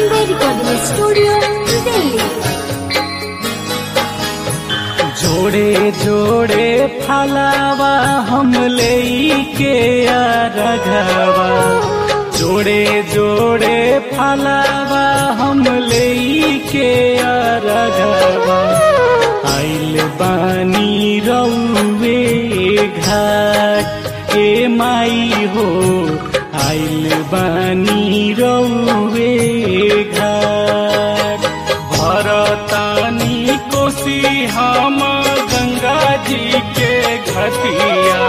Bombay Recording Studio, Delhi. जोड़े जोड़े फलावा हम ले के रघवा जोड़े जोड़े फलावा हम ले के रघवा आइल बानी रौवे घाट ए माई हो आइल बानी रौवे घाट भरतानी कोसी हम गंगा जी के घटिया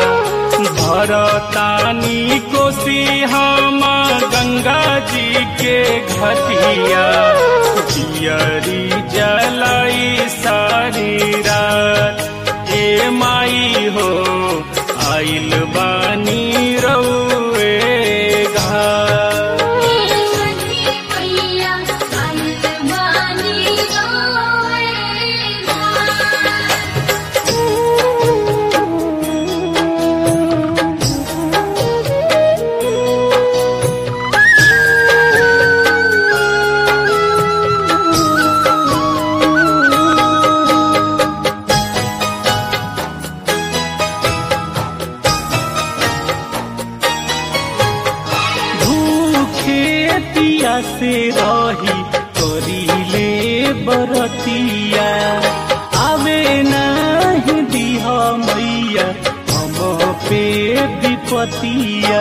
भरतानी कोसी हम गंगा जी के घटिया जियरी जलाई सारी रात ए माई हो आइल बानी रौए घाट भूखे पिया से रही करीले बरतिया आवे नहीं दिह मैया हम पे विपतिया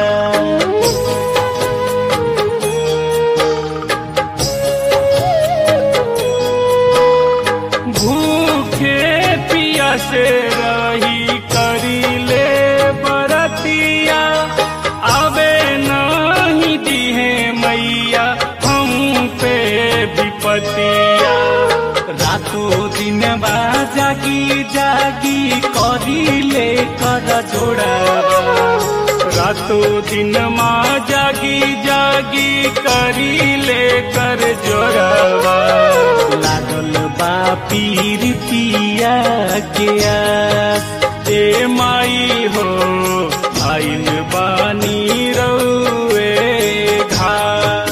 भूखे पिया से रही करीले बरतिया आवे नहीं दिहे मैया हम पे विपतिया रातों दिन बा जागी जागी करीले कर जोड़ावा रातों दिन माँ जागी जागी करीले कर जोड़ावा लागल बा पीरितिया के आस ए माई हो आइल बानी रौए घाट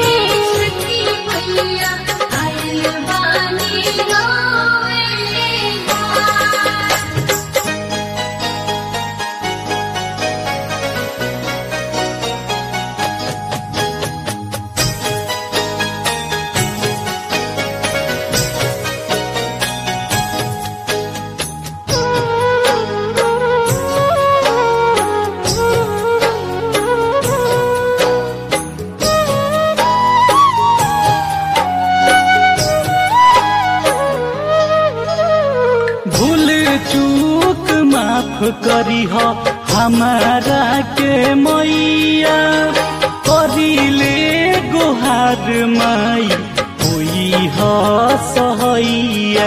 भूल चूक माफ करी हो हमारा के मैया करीले गुहार माई होई हो सहैया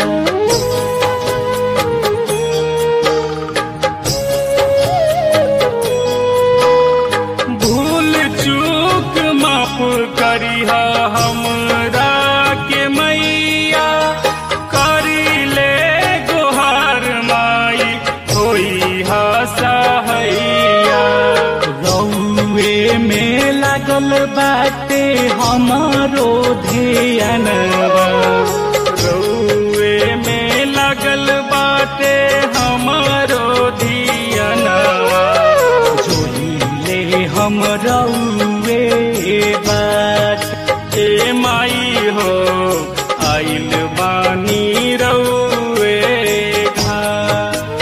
भूल चूक माफ करी हमरा के मैया करी ले गुहार माई होई हसहैया रौए में लागल बाटे हमारो ध्यानवा रौए में लागल बाटे हमारो धियानवा जोहिले हम रौए बात ए माई हो आइल बानी रौए घाट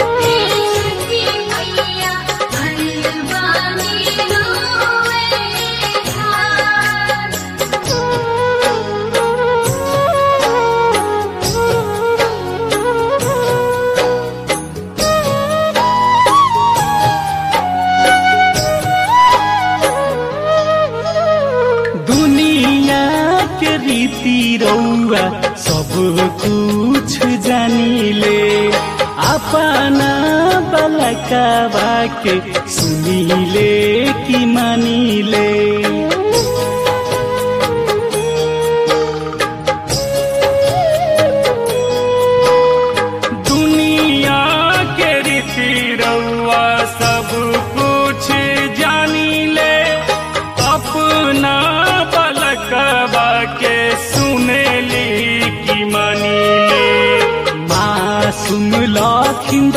दुनिया के रीति रौआ सब कुछ जानिले अपना बलकावा के सुनिले कि मानिले दुनिया के रीति रौआ सब कुछ जानी ले अपना बलकवा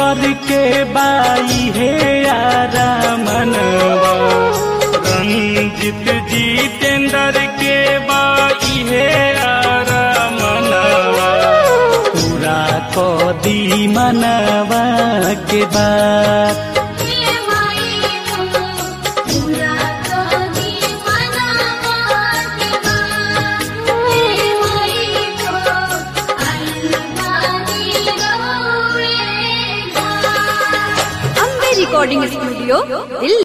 जितेंद्र के बाई हे यारा मनवा रंजित जितेंद्र के बाई हे यारा मनवा पूरा को दी मनवा के बाद हे माई तो पूरा कदी मनावा के बाद हे माई तो अलमारी रोएगा अम्बे रिकॉर्डिंग स्टूडियो दिल्ली